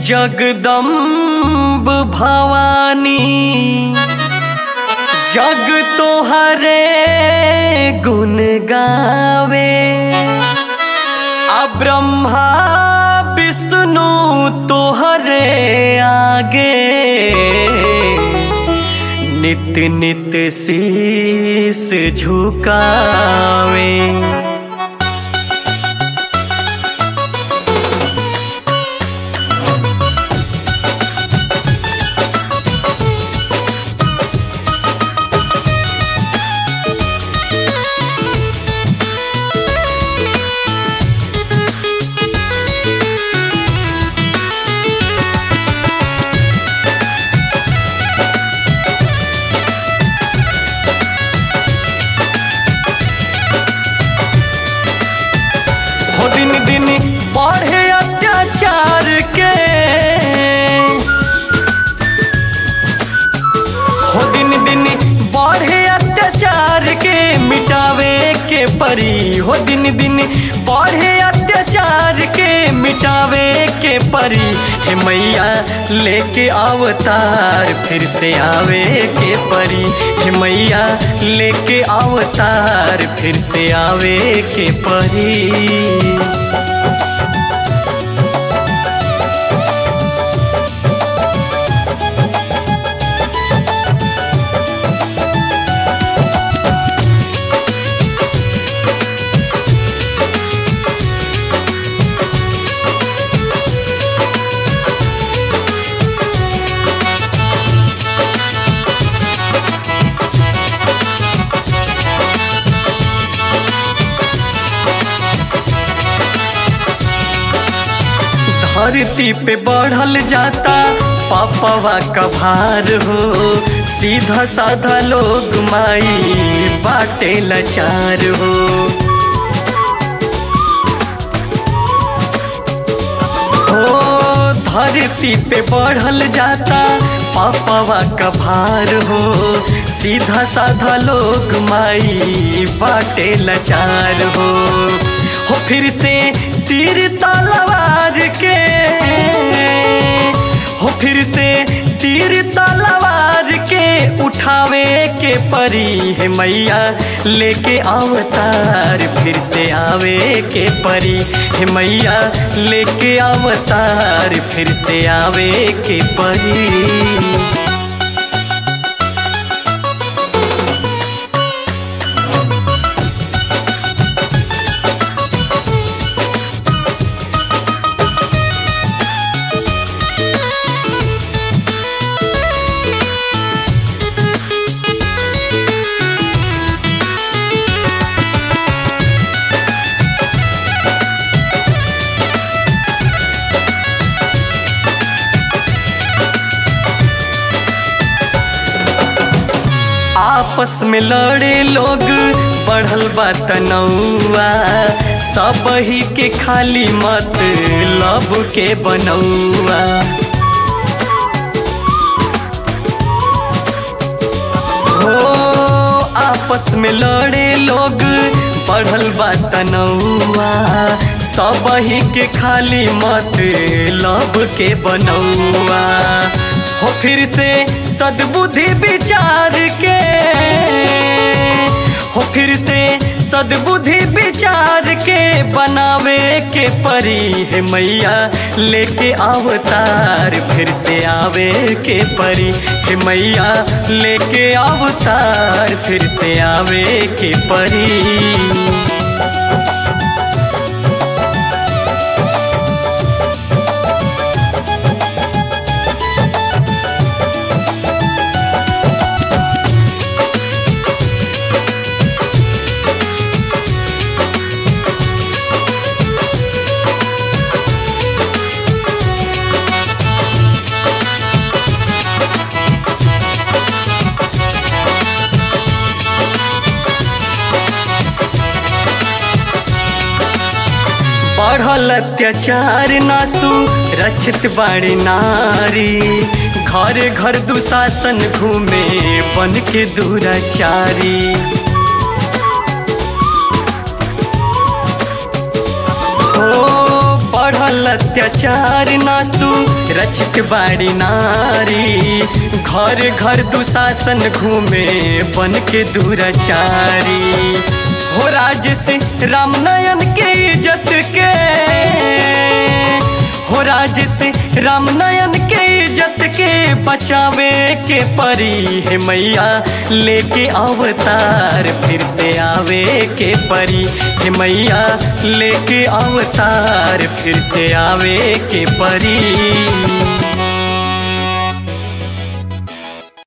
जगदम्ब भवानी जग तोहरे गुण गावे आ ब्रह्मा विष्णु तोहरे आगे नित नित शीस झुकावे हो दिन दिन बढ़े अत्याचार के हो दिन दिन बढ़े अत्याचार के मिटावे के परी हो दिन दिन बढ़े अत्याचार के मिटावे के परी हे मैया लेके अवतार फिर से आवे के परी हे मैया लेके अवतार फिर से आवे के परी धरती पे बढ़ल जाता पापवा का भार हो सीधा साधा लोग माई बाटे लाचार हो हो धरती पे बढ़ल जाता पापवा का भार हो सीधा साधा लोग माई बाटे लाचार हो हो फिर से तीर तलवार के हो फिर से तीर तलवार के उठावे के परी है मैया लेके अवतार फिर से आवे के परी है मैया लेके अवतार फिर से आवे के परी आपस में लड़े लोग बढ़ल बा तनौआ सब ही के खाली मत लब के बनौआ हो आपस में लड़े लोग बढ़ल बा तनौआ सब ही के खाली मत लब के बनौआ हो फिर से सद्बुद्धि विचार के हो फिर से सद्बुद्धि विचार के बनावे के परी है मैया लेके अवतार फिर से आवे के परी है मैया लेके अवतार फिर से आवे के परी बढ़ल अत्याचार नासु रक्षित बाड़ी नारी घर घर दुशासन घूमे बन के दुराचारी हो बढ़ल रहल अत्याचार नासू रचित बाड़ी नारी घर घर दुशासन घूमे बन के दूराचारी हो राज से रामनयन के इज्जत के हो राज से रामनयन के इज्जत के बचावे के परी है मैया लेके अवतार फिर से आवे के परी है मैया लेके अवतार फिर से आवे के परी